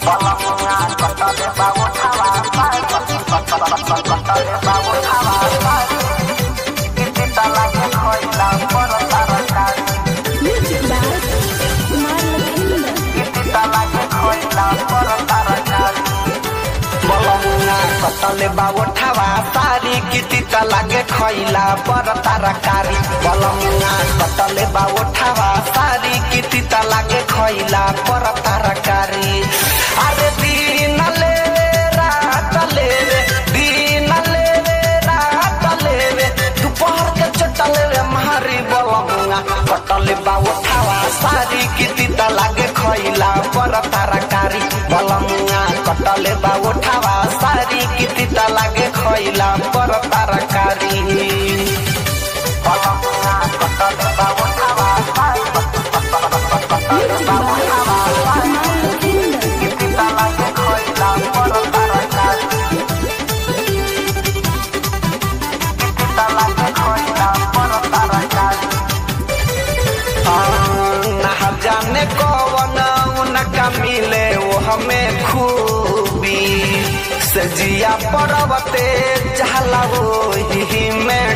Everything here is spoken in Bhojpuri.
Music by Kumar Lakhinda. कतले बावठावा सारी किति त लागे खैला पर तरकारी बलमुना कतले बावठावा सारी किति त लागे खैला पर तरकारी अरे दिन ले रात ले रे दिन ले रे रात ले रे दोपहर के चटले रे मारी बलमुना कतले बावठावा सारी किति त लागे खैला पर तरकारी बलमुना कटले बावठावा सारी किति त लागे खैला पर तरकारी बलमुना कटले बावठावा Music by Kumar Lakhinda. किति त लागे खैला पर तरकारी किति त लागे खैला पर तरकारी ना जाने कौन उनका मिले वो हमें खूबी सजिया पर्वते चहला वो ही में